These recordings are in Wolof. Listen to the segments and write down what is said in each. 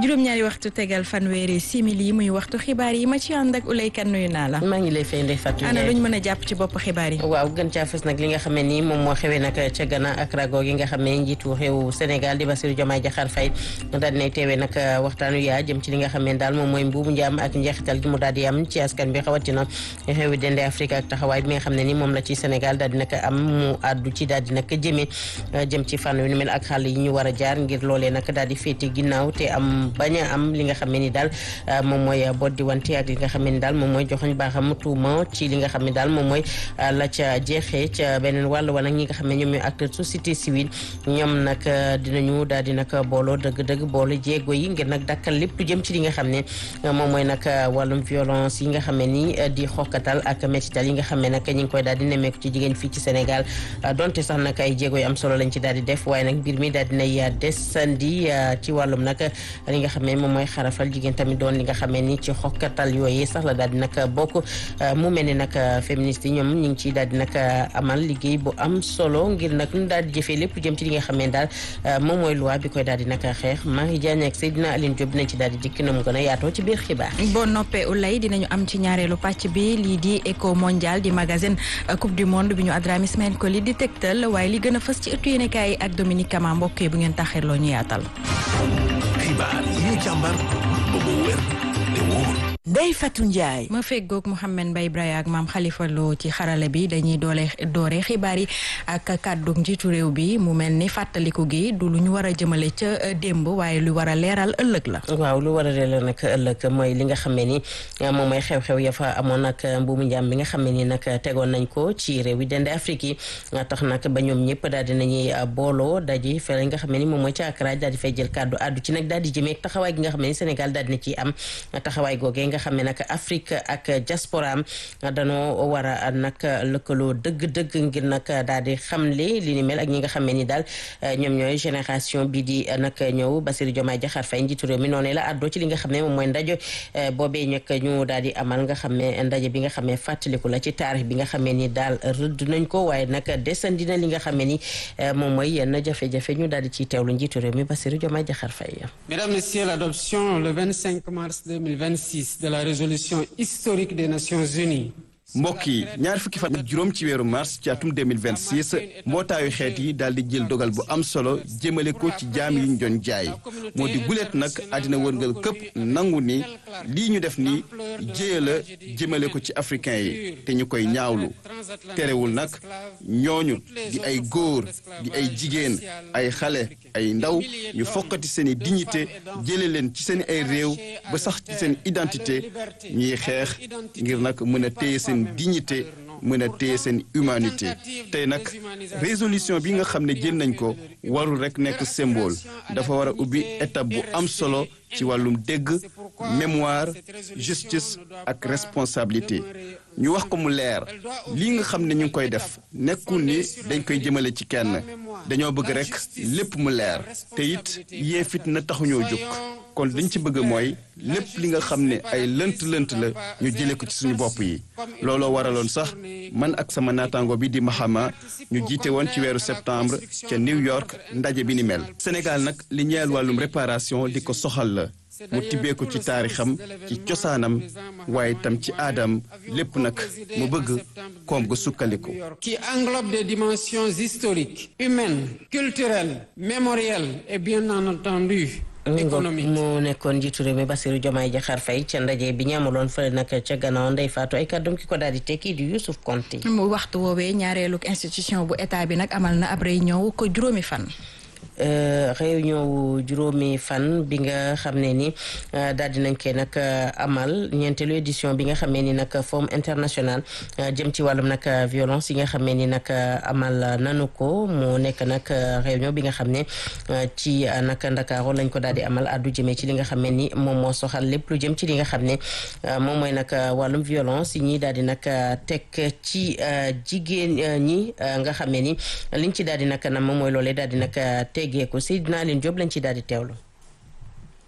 juróom-ñaari waxtu tegal fanweeri simili muy waxtu xibaar yi ma ci ànd ak Ulay Kan nuyu naa la. maa ngi lay fay Ndeye Fatou ana lu ñu mën a jàpp ci bopp xibaar yi. waaw gën caa fës nag li nga xam ne nii moom moo xewee nag ca Ghana ak rago gi nga xam ne njiitu réew Sénégal di Bassirou Diomaye Diakhar Faye daal dinay teewee nag waxtaanu yaa jëm ci li nga xam ne daal moom mooy mbuumu njaam ak njeexital gi mu daal di am ci askan bi xawatina xewi dende Afrique ak taxawaay bi nga xam ne ni moom la ci Sénégal daal di nag am mu àddu ci daal di nag jëmee jëm ci fànn yu ni mel ak xàll yi ñu war a jaar ngir loolee nag daal di féete ginnaaw te am bañ a am li nga xam ne ni daal moom mooy boddi wante ak li nga xam ne ni daal moom mooy joxoñ baaxam tuuma ci li nga xam ne daal moom mooy la ca jeexee ca beneen wàll wala ñi nga xam ne ñoom ñooy acteur société civile ñoom nag dinañu daal di nag booloo dëgg-dëgg boole jéego yi ngir nag dakkal lépp lu jëm ci li nga xam ne moom mooy nag wàllum violence yi nga xam ne ni di xokkatal ak métital yi nga xam ne nag ñi ngi koy daal di nemmeeku ci jigéen fii ci Sénégal donte sax nag ay jéego yu am solo lañ ci daal di def waaye nag mbir mi daal dinay desandi ci wàllum nag li nga xam ne moom mooy xarafal jigéen tamit doon li nga xam ne ni ci xokkatal yooyu sax la daal di nag bokk mu mel ni nag féministes yi ñoom ñu ngi ciy daal di nag amal liggéey bu am solo ngir nag ñu daal di jëfee lépp jëm ci li nga xam ne daal moom mooy loi bi koy daal di nag xeex Marie Diagne ak Seydina Aline Diop dinañ ci daal di dikk na mu gën a yaatoo ci biir xibaar boo noppee ulay dinañu am ci ñaareelu pàcc bi lii di éco mondial di magazine coupe du monde bi ñu Adrame Ismaël Koli di tegtal waaye li gën a fës ci ëttu yéenekaay yi ak Dominique Kama mbokk yi bu ngeen taxirloo ñu yaatal xibaar yi ñu càmbar ba mu wér te wóor Ndeye Fatou Ndiaye. ma feggoog Mouhamed Mbaye Ibrahima ak maam Khalifa Lo ci xarale bi dañuy doole doore xibaar yi ak kàddu njiitu réew bi mu mel ni fàttaliku gi du lu ñu war a jëmale ca démb waaye lu war a leeral ëllëg la. waaw lu war a leeral nag ëllëg mooy li nga xam ne ni moom mooy xew-xew ya fa amoon nag mbuumu njaam bi nga xam ne ni nag tegoon nañ ko ci réew yi dende Afrique yi tax nag ba ñoom ñëpp daal di nañuy booloo daji fe li nga xam ne ni moom mooy ca Accra daal di fay jël kàddu àddu ci nag daal di jëmee taxawaay gi nga xam ne ni Sénégal daal di na ciy am taxawaay googee nga xam ne nag Afrique ak diaspora am danoo war a nag lëkkaloo dëgg-dëgg ngir nag daal di xamle li ni mel ak ñi nga xam ne ni daal ñoom ñooy génération bi di nag ñëw Bassirou Diomaye Diakhar Faye njiitu réew mi noonu la àddoo ci li nga xam ne moom mooy ndaje boobee ñëkk ñu daal di amal nga xam ne ndaje bi nga xam ne fàttaliku la ci taarix bi nga xam ne ni daal rëdd nañ ko waaye nag desandi na li nga xam ne ni moom mooy yenn jafe-jafe ñu daal di ciy teewlu njiitu réew mi Bassirou Diomaye Diakhar Faye. Mesdames, Messieurs, l'adoption le 25 mars 2026 de la résolution historique des Nations Unies. mbokk yi ñaar fukki fan ak juróom ci weeru mars ci atum 2026 mbootaayu xeet yi daal di jël dogal bu am solo jëmale ko ci jaam yi ñu doon jaay moo di guleet nag àddina wërngal këpp nangu ni lii ñu def ni jéya la jëmale ko ci africain yi te ñu koy ñaawlu terewul nag ñooñu di ay góor di ay jigéen ay xale ay ndaw ñu fokkati seen i dignité jële leen ci seen ay réew ba sax ci seen identité ñuy xeex ngir nag mën a téye seen dignité mën a téye seen humanité tey nag résolution bi nga xam ne jël nañ ko warul rek nekk symbole dafa war a ubbi étape bu am solo ci wàllum dégg mémoire justice ak responsabilité ñu wax ko mu leer lii nga xam ne ñu ngi koy def nekkul ni dañ koy jëmale ci kenn dañoo bëgg rek lépp mu leer te it yee fit na taxuñoo jóg kon liñ ci bëgg mooy lépp li nga xam ne ay lënt-lënt la ñu jëlee ko ci suñu bopp yi looloo waraloon sax man ak sama naataango bi di Mahama ñu jiite woon ci weeru septembre ca New York ndaje bi ni mel. Sénégal nag li ñeel wàllum réparation di ko soxal la mu tibbee ko ci taarixam ci cosaanam waaye tam ci aadam lépp nag mu bëgg koom ga sukkandiku. qui englobe des dimensions historiques humaines culturelles mémorielles et bien entendu économique mu nekkoon njiitu réew mi Bassirou Diomaye Diakhar Faye ca ndaje bi ñu amaloon fële nag ca gannaaw ndey faatu ay kàddoom ki ko daal di tekki di Youssouf Konté mu waxtu woowee ñaareelu institution bu état bi nag amal na ab réunion ko juróomi fan réunion wu juróomi fan bi nga xam ne ni daal di nañ koy nag amal ñeenteelu édition bi nga xam ne ni nag forum international jëm ci wàllum nag violence yi nga xam ne ni nag amal nanu ko mu nekk nag réunion bi nga xam ne ci nag Ndakaaru lañ ko daal di amal addu jëmee ci li nga xam ne ni moom moo soxal lépp lu jëm ci li nga xam ne moom mooy nag wàllum violence yi ñi daal di nag teg ci jigéen ñi nga xam ne ni liñ ci daal di nag na moom mooy loolee daal di nag teggeeku Seydina Aline Diop lañ ci daal di teewlu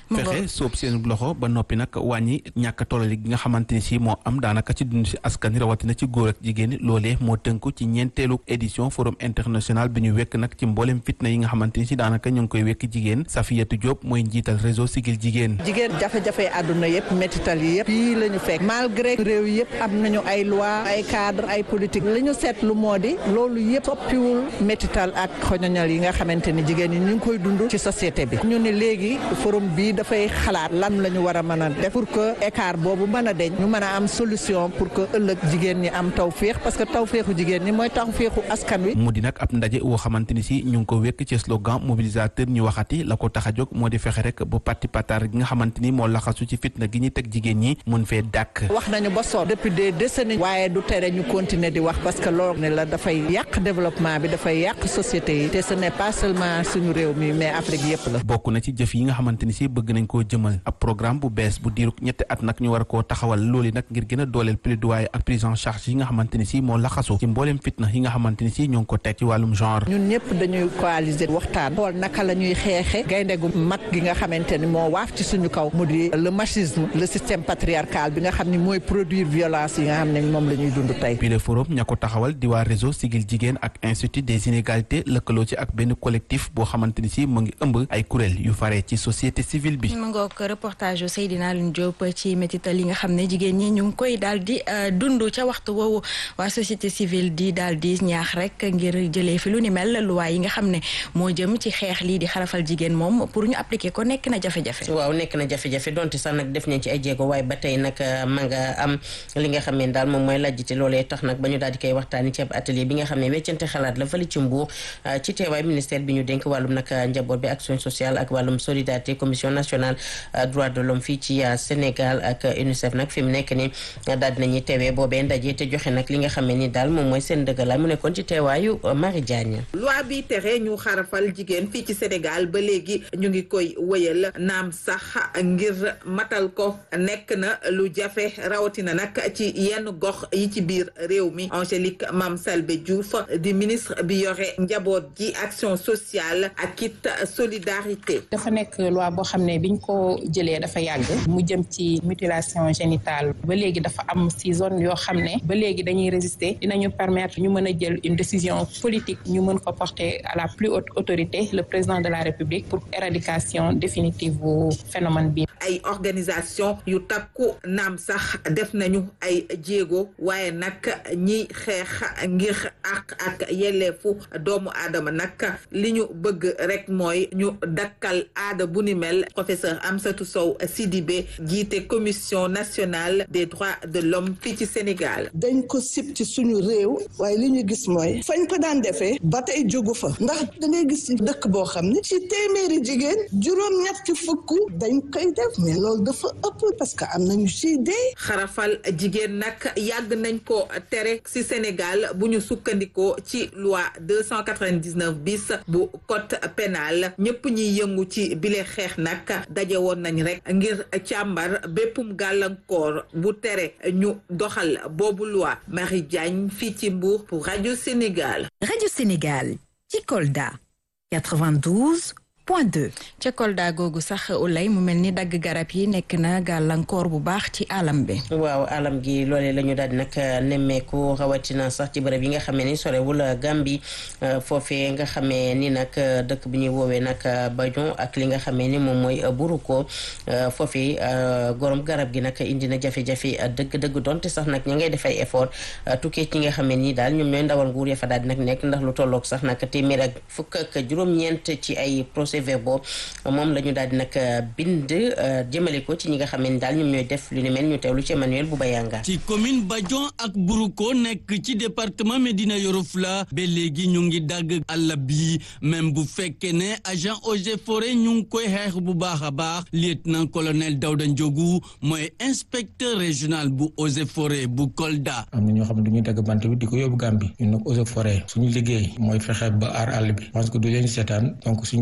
fexe soob seen loxo ba noppi nag wàññi ñàkk tollali gi nga xamante ni si moo am daanaka ci dund si askan wi rawatina ci góor ak jigéen loolee moo tënku ci ñeenteelu édition forum international bi ñu wekk nag ci mboolem fitna yi nga xamante ni si daanaka ñu ngi koy wekk jigéen Safiyatu Diop mooy njiital réseau Sigil Jigéen jigéen jafe-jafe àdduna yëpp métital yi yëpp yii la ñu fekk malgré réew yëpp am nañu ay loi ay cadre ay politique li ñu seetlu moo di loolu yëpp soppiwul métital ak xoñoñal yi nga xamante ni jigéen ñi ñu ngi koy dund ci société bi ñu ne léegi forum bii dafay xalaat lan la ñu war a mën a def pour que écart boobu mën a deñ ñu mën a am solution pour que ëllëg jigéen ñi am tawféex parce que tawféexu jigéen ñi mooy tawféexu askan wi. mu di nag ab ndaje woo xamante ni si ñu ngi ko wekk ci slogan mobilisateur ñu waxati la ko tax a jóg moo di fexe rek bu parti patar gi nga xamante ni moo laxasu ci fitna gi ñu teg jigéen ñi mun fee dàkk. wax nañu ba sonn depuis des décennies waaye du tere ñu continuer di wax parce que loolu ne la dafay yàq développement bi dafay yàq société yi te ce n'est pas seulement suñu réew mi mais Afrique yëpp la. bokk na ci jëf yi nga xamante ni si bëgg nañ koo jëmal ab programme bu bees bu diiru ñetti at nag ñu war a koo taxawal loolu nag ngir gën a dooleel plaidoyer ak prise en charge yi nga xamante ni si moo laxasu ci mbooleem fitna yi nga xamante ni si ñoo ngi ko teg ci wàllum genre. ñun ñëpp dañuy coaliser waxtaan xool naka la ñuy xeexe gaynde gu mag gi nga xamante ni moo waaf ci suñu kaw mu di le machisme le système patriarcal bi nga xam ni mooy produire violence yi nga xam ne moom la ñuy dund tey. bi le forum ña ko taxawal di waa réseau Sigil Jigéen ak institut des inégalités lëkkaloo ci ak benn collectif boo xamante ni si mu ngi ëmb ay kuréel yu fare ci société civile bi. mu ngoog reportage yu Seydina Alioune Diop ci métital yi nga xam ne jigéen ñi ñu ngi koy daal di dund ca waxtu woowu waa société civile di daal di ñaax rek ngir jëlee fi lu ni mel luwaay yi nga xam ne moo jëm ci xeex lii di xarafal jigéen moom pour ñu appliquer ko nekk na jafe-jafe. waaw nekk na jafe-jafe donte sax nag def nañ ci ay jéego waaye ba tey nag ma nga am li nga xam ne daal moom mooy lajjite loolee tax nag ba ñu daal di koy waxtaani ci ab atelier bi nga xam ne weccante xalaat la fële ci Mbuur ci teewaay ministère bi ñu dénk wàllum nag njaboot bi action sociale ak wàllum solidarité commission nationale droit de l'homme fii ci Sénégal ak UNICEF nag fi mu nekk ni daal dinañuy teewee boobee ndaje te joxe nag li nga xam ne ni daal moom mooy seen dëggalaay mu nekkoon ci teewaayu Marie Diagne. loi bi tere ñu xarafal jigéen fii ci Sénégal ba léegi ñu ngi koy wëyal naam sax ngir matal ko nekk na lu jafe rawatina nag ci yenn gox yi ci biir réew mi Angélique Mame Salbé Diouf di ministre bi yore njaboot ji action sociale ak it solidarité. dafa nekk loi boo xam ne biñ ko jëlee dafa yàgg mu jëm ci mutilation génitale ba léegi dafa am si zone yoo xam ne ba léegi dañuy résister dinañu permettre ñu mën a jël une décision politique ñu mën ko porter à la plus haute autorité le président de la République pour éradication définitive bu phénomène bi. ay organisation yu takku naam sax def nañu ay jéego waaye nag ñiy xeex ngir àq ak yelleefu doomu aadama nag li ñu bëgg rek mooy ñu dakkal aada bu ni mel professeur Amsatou Sow Sidibé jiite commission nationale des droits de l'homme fii ci Sénégal. dañ ko sib ci suñu réew waaye li ñu gis mooy fañ ko daan defee ba tey jógu fa ndax da ngay gis dëkk boo xam ne ci téeméeri jigéen juróom-ñetti fukk dañ koy def mais loolu dafa ëpp parce que am nañu ci dee. xarafal jigéen nag yàgg nañ ko tere ci Sénégal bu ñu sukkandikoo ci loi 299 bis bu code pénal ñëpp ñiy yëngu ci bile xeex nag daje woon nañ rek ngir càmbar béppum gàllankoor bu tere ñu doxal boobu loi Marie Diagne fii ci Mbour pour rajo Sénégal. rajo Sénégal ci Kolda 92. point 2. ca Kolda googu sax ulay mu mel ni dagg garab yi nekk na gàllankoor bu baax ci alam bi. waaw alam gi loolee la ñu daal di nag nemmeeku rawatina sax ci bërëb yi nga xamee ni sorewul Gambie foofee nga xamee ni nag dëkk bi ñuy woowee nag Bajon ak li nga xamee ni moom mooy Buruko foofee gorom garab gi nag indi na jafe-jafe dëgg-dëgg donte sax nag ña ngay def ay effort tukkee ci nga xamee ni daal ñoom ñooy ndawal nguur ya fa daal di nag nekk ndax lu tolloog sax nag téeméer ak fukk ak juróom-ñeent ci ay procès verbaux moom la ñu daal di nag bind jëmale ko ci ñi nga xam ne daal ñoom ñooy def lu ni mel ñu teewlu ci Emmanuel Boubayanga ci commune Badion ak Buruko nekk ci département Médina Yoro Foulah ba léegi ñu ngi dagg àll bi même bu fekkee ne agent eaux et forêts ñu ngi koy xeex bu baax a baax lieutenant colonel Daouda Ndiogou mooy inspecteur régional bu eaux et forêts bu Kolda. am na ñoo xam ne du ñuy dagg bant bi di ko yóbbu Gambie ñun nag eaux et forêts suñu liggéey mooy fexe ba aar àll bi parce que du leen seetaan donc suñu kilifa yi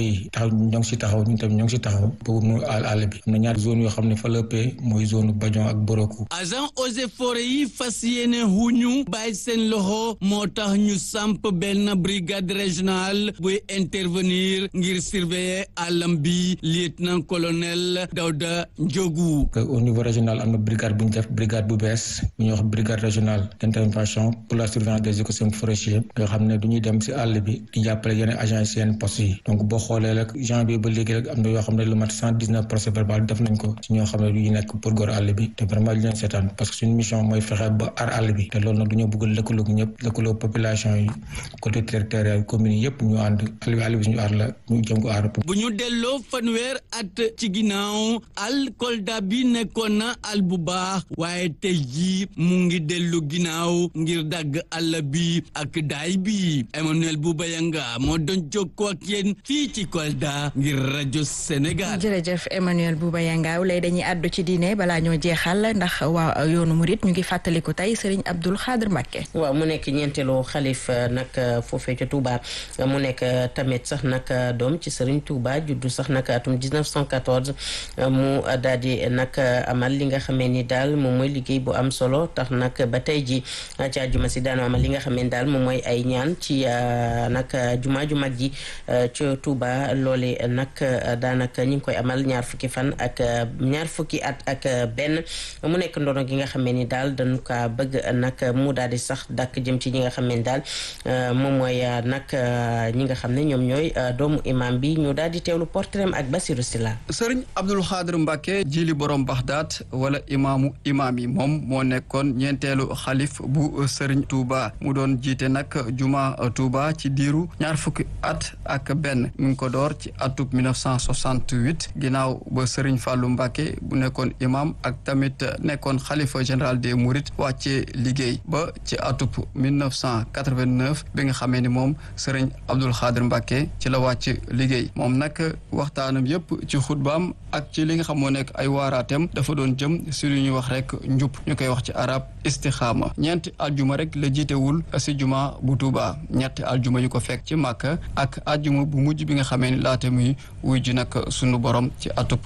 yi taxaw ñoo ngi si taxaw ñun tamit ñoo ngi si taxaw pour mu àll àll bi am na ñaari zone yoo xam ne fa la ëppee mooy zone Badion ak Boroku agent eaux et forêts yi fas yéene huñu bàyyi seen loxo moo tax ñu samp benn brigade régionale buy intervenir ngir surveiller àllam bi lieutenant colonel Dawda Ndiogu au niveau régional am na brigade bu ñu def brigade bu bees bu ñuy wax brigade régionale d'intervention pour la surveillance des écosystèmes forestiers yoo xam ne du ñuy dem si àll bi di jàppale yeneen agents yi seen postes yi donc boo xoolee rek janvier ba léegi rek am na yoo xam ne lu mat cent dix neuf procès verbal def nañ ko si ñoo xam ne du nekk pour góor àll bi te vraiment li leen seetaan parce que suñu mission mooy fexe ba aar àll bi te loolu nag du ñoo bëgg lëkkaloo ñëpp lëkkaloo population yi côté territorial communes yi yëpp ñu ànd àll bi àll bi suñu aar la ñu jëm ko aar bu ñu delloo fanweer at ci ginnaaw al Kolda bi nekkoon na al bu baax waaye tey jii mu ngi dellu ginnaaw ngir dagg àll bi ak daay bi Emmanuel Boubayanga moo doon jokkoo ak yéen fii ci Kolda ngir rajo Sénégal. jërëjëf Emmanuel Boubayanga lay dañuy àddu ci diine balaa ñoo jeexal ndax waa yoonu murit ñu ngi fàttaliku tey Serigne Abdoul Khadr Mbacké. waaw mu nekk ñeenteelu xalif nag foofee ca Touba mu nekk tamit sax nag doom ci Serigne Touba juddu sax nag atum 1914 mu daal di nag amal li nga xamee ni daal moom mooy liggéey bu am solo tax nag ba tey ji ci àjjuma si daanu amal li nga xamee ni daal moom mooy ay ñaan ci nag jumaa ju mag ji ca Touba loole nag daanaka ñu ngi koy amal ñaar fukki fan ak ñaar fukki at ak benn mu nekk ndono gi nga xamee ni daal dañu ka bëgg nag mu daal di sax dakk jëm ci ñi nga xamee ni daal moom mooy nag ñi nga xam ne ñoom ñooy doomu imam bi ñu daal di teewlu portrait ak Basirou Silla sëriñ Abdul Xaadir Mbàkke jili borom Baxdaat wala imaamu imaam yi moom moo nekkoon ñeenteelu xalif bu sëriñ Touba mu doon jiite nag juma Touba ci diiru ñaar fukki at ak benn mu ngi ko door ci atub 1968 ginnaaw ba sëriñ Fàllu Mbàkke bu nekkoon imam ak tamit nekkoon xalifa général des Mourides wàccee liggéey ba ci atub 1989 bi nga xamee ni moom sëriñ Abdul Xaadir Mbàkke ci la wàcc liggéey moom nag waxtaanam yépp ci xutbaam ak ci li nga xam moo nekk ay waaraateem dafa doon jëm si lu ñuy wax rek njub ñu koy wax ci arab istixaama ñeenti aljuma rek la jiitewul si juma bu Tuuba ñetti aljuma yu ko fekk ci Màkka ak aljuma bu mujj bi nga xamee ni laata muy wuy ji nag sunu borom ci atub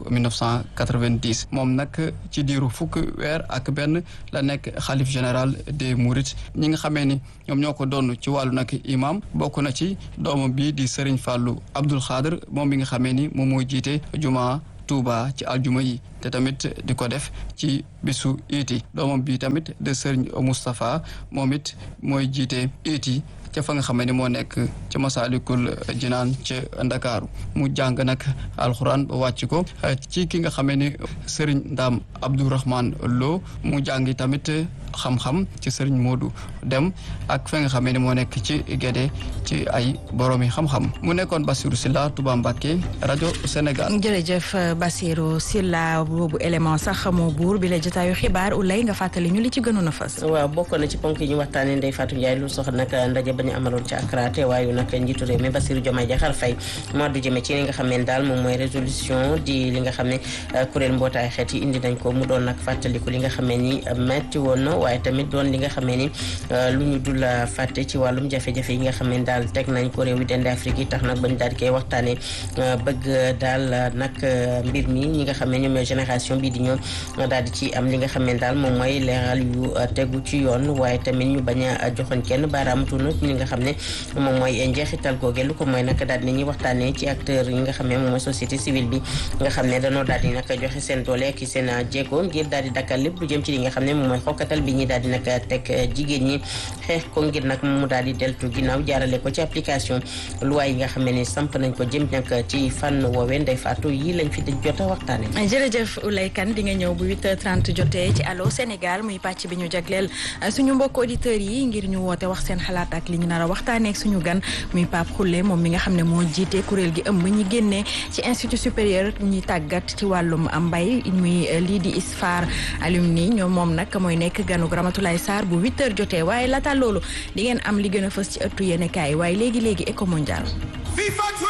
1990 moom nag ci diiru fukk weer ak benn la nekk xalif général des Mourides ñi nga xamee ni ñoom ñoo ko doon ci wàllu nag imam bokk na ci doomam bii di Serigne Fallou Abdoul Khadr moom bi nga xamee ni moom mooy jiite juma Touba ci aljuma yi te tamit di ko def ci bisu iiti doomam bi tamit de Serigne Moustapha moom it mooy jiite iiti ca fa nga xamee ni moo nekk ca Masaalikul Jinaan ca Ndakaaru mu jàng nag alxuraan ba wàcc ko ci ki nga xamee ni Serigne Ndam Abdourahman Lo mu jàngi tamit xam-xam ci Serigne Modou Dem ak fa nga xamee ni moo nekk ci Gédé ci ay boroomi xam-xam mu nekkoon Bassirou Silla Touba Mbacké rajo Sénégal. jërëjëf Bassirou Silla boobu élément sax moo buur bi la jotaayu xibaar ulay nga fàttali ñu li ci gënoon a fas. waaw bokk na ci ponk yi ñu waxtaanee Ndeye Fatou Ndiaye lu sox nag ndaje ba ñu amaloon ci Accra teewaayu nag njiitu réew mi Bassirou Diomaye Diakhar Faye moo du jëme ci li nga xam ne daal moom mooy résolution di li nga xam ne kuréel mbootaay xeet yi indi nañ ko mu doon nag fàttaliku li nga xam ne ni metti woon na waaye tamit doon li nga xam ne ni lu ñu dul fàtte ci wàllum jafe-jafe yi nga xam ne daal teg nañ ko réew yi dende Afrique yi tax nag bañ daal di koy waxtaanee bëgg daal nag mbir mi ñi nga xam ne ñoom ñooy génération bii di ñoom daal di ci am li nga xam ne daal moom mooy leeral yu tegu ci yoon waaye tamit ñu bañ a joxoñ kenn baaraamatu na li nga xam ne moom mooy njeexital googe lu ko mooy nag daal di ñuy waxtaanee ci acteur yi nga xam ne moom mooy société civile bi nga xam ne danoo daal di nag joxe seen doole ak seen jéego ngir daal di dakkal lépp lu jëm ci li nga xam ne moom mooy xokkatal bi ñi daal di nag teg jigéen ñi xeex ko ngir nag mu daal di deltu ginnaaw jaarale ko ci application loi yi nga xam ne samp nañ ko jëm nag ci fànn woowee Ndeye Fatou yi lañ fi jot a waxtaane jërëjëf Oulay Kane di nga ñëw bu 8h30 jotee ci Allô Sénégal muy pàcc bi ñu jagleel suñu mbokk auditeurs yi ngir ñu woote wax seen xalaat ak li ñu nar a waxtaanee ak suñu gan muy Pape Khoule moom mi nga xam ne moo jiite kuréel gi ëmb ñi génnee ci institut supérieur ñuy tàggat ci wàllum mbay muy lii di ISFAR alumni ñoom moom nag mooy nekk ganu Ramatoulaye Sarr bu 8h jotee waaye laata loolu di ngeen am li gën a fës ci ëttu yéenekaay waaye léegi léegi éco mondial